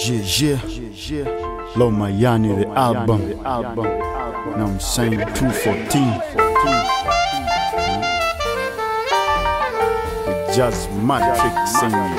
Yeah, yeah. Low Mayani, the album. The album. Now I'm saying 214. With Jazz Matrix singing.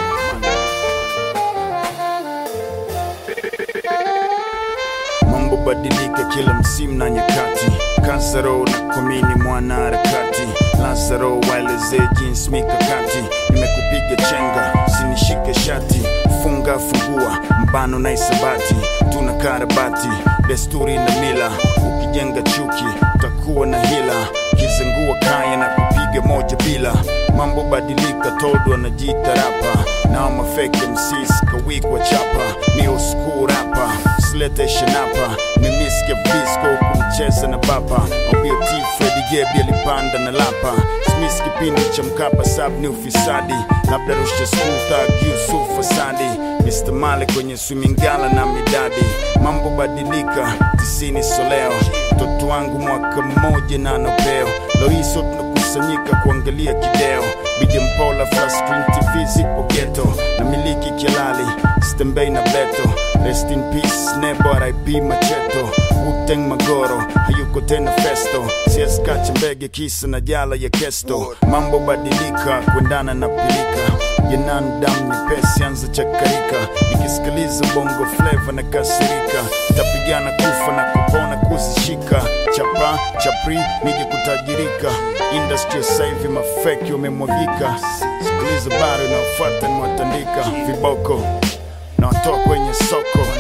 Mambo badilika kila msimu na nyakati. Kansaro na komini mwana harakati. Lazaro waelezee jinsi mikakati. Nimekupiga chenga, sinishike shati. Funga fungua, mbano na isabati. Tuna karabati, desturi na mila. Ukijenga chuki, utakuwa na hila. Kizengua kaya na kupiga moja bila. Mambo badilika, todo anajiita rapa. Nao mafake MCs kawikwa chapa. Ni old rapa usilete shanapa nimiskia visco kumcheza na baba obt fredi gebi alipanda na lapa smis kipindi cha mkapa sab ni ufisadi labda rusha skuta yusuf fasadi mr male kwenye swimingala na midadi mambo badilika tisini soleo mtoto wangu mwaka mmoja na nopeo loiso tunakusanyika kuangalia kideo bijempola flaskrin tv zipo geto na miliki kialali stembei na beto rest in peace nebo rip macheto uteng magoro hayuko tena festo sieskache mbege kisa na jala ya kesto mambo badilika kuendana na pilika yanandam nyepesi anza chakarika nikisikiliza bongo fleva na kasirika tapigana kufa na kupona kuzishika chapa chapri nije kutajirika industry sasa hivi mafeki wamemwagika sikiliza bado inaofuata nimewatandika viboko na watoa kwenye soko